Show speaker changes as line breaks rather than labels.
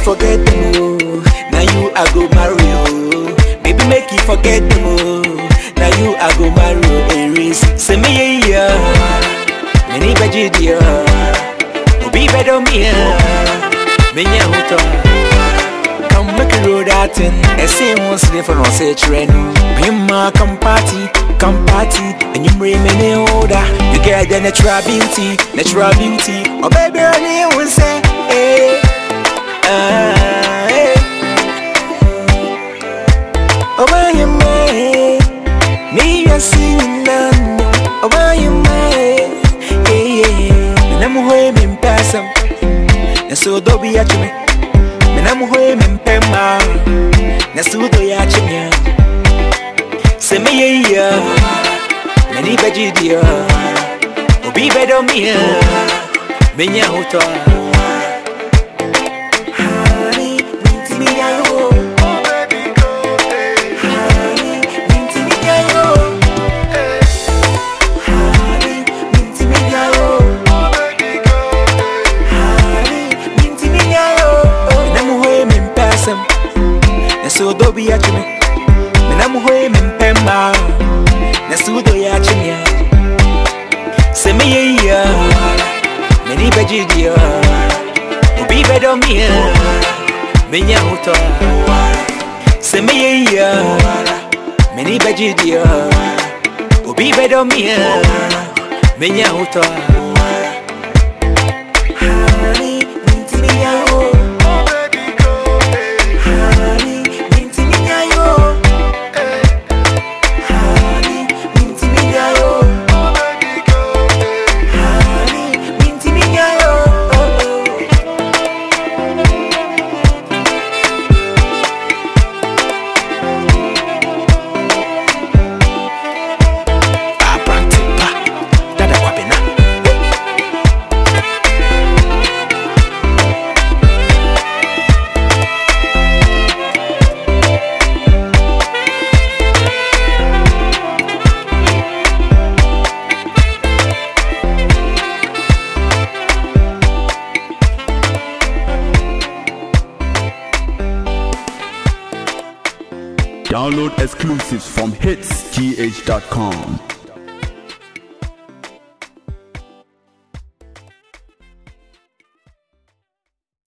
forget them, oh. Now you I go marry, oh. Baby, make you forget them, oh. Now you I go marry, oh. Aries, say me, yeah, yeah. Many veggie, dear. Obi bedo me, yeah. Me, yeah, hoto. Come make a road out in a same one slave for no say trend. Pimma, come party, come party, and you bring me in order. You get the natural beauty, natural beauty. Oh, baby, I need one say, hey. Ah, eh. Oh, why you mad? Me, I see you now. Oh, why you mad? Yeah, yeah, yeah. And I'm home in person. And so, don't be at me. And I'm home in Pema. And so, do you at me? Say me, yeah, yeah. Many veggie, dear. Oh, be better, me, yeah. Menya hoto. Honey, minti mi yayo. Honey, minti mi yayo. Honey, minti mi yayo. Honey, minti mi yayo. Menam hoye min pesem. Na so do bi ya chime. Menam hoye min pemma. Na so do ya chime. Se me ye ya. Many beji dia. Obi bedo mi ya. Menya hoto. Se me ye ya. Many beji dia. Obi bedo mi ya. Menya hoto. Honey, minti mi ya yo. Honey, minti mi ya yo. Honey, minti mi ya yo. Honey, minti mi ya yo. Abrante pa, dada kwabena.
Download exclusives from hitsgh.com.